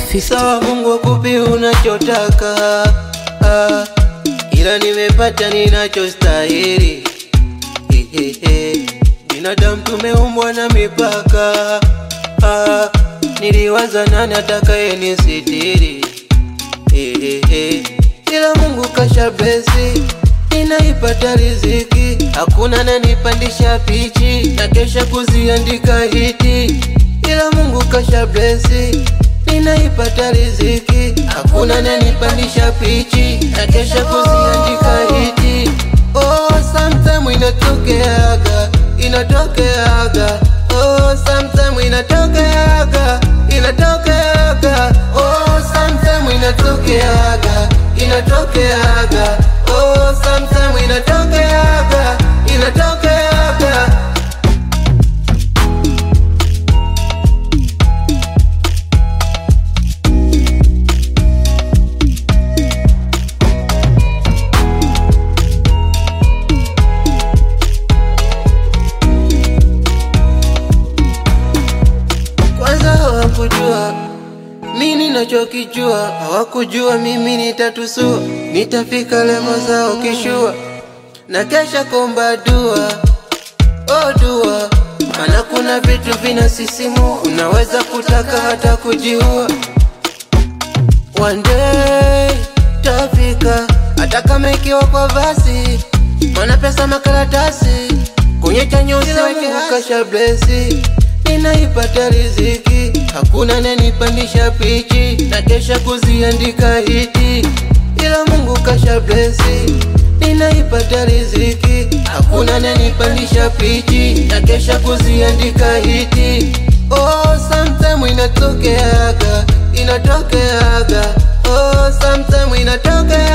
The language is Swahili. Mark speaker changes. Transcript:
Speaker 1: 50.
Speaker 2: Sawa, Mungu akupe unachotaka, ah, ila nimepata ninachostahili. Hehehe, binadamu tumeumbwa na mipaka, ah, niliwaza nani atakaye nisitiri. Hehehe, ila Mungu kasha blesi, ninaipata riziki, hakuna nanipandisha pichi na kesha kuziandika hiti, ila Mungu kasha blesi ninaipata riziki, hakuna nanipandisha pichi na kesha kuziandika hiti. Oh, sometime inatokeaga, inatokeaga. Oh, sometime inatokeaga, inatokeaga. Oh, sometime inatokeaga, inatokeaga. Oh, sometime inatokeaga, inatokeaga. Kwanza hawakujua mi ninachokijua, hawakujua mimi nitatusua, nitafika levo zao kishua, na kesha komba dua, oh dua, maana kuna vitu vinasisimua, unaweza kutaka hata kujiua. One day tafika, hata kama ikiwa kwa basi, mana pesa makaratasi kwenye chanyo usiweke kasha blesi, ninaipata riziki, hakuna nanipandisha pichi na kesha kuziandika hiti, ila Mungu kasha blesi, ninaipata riziki, hakuna nanipandisha pichi na kesha kuziandika hiti. Oh, sometime inatokeaga, inatokeaga. Oh, sometime inatokeaga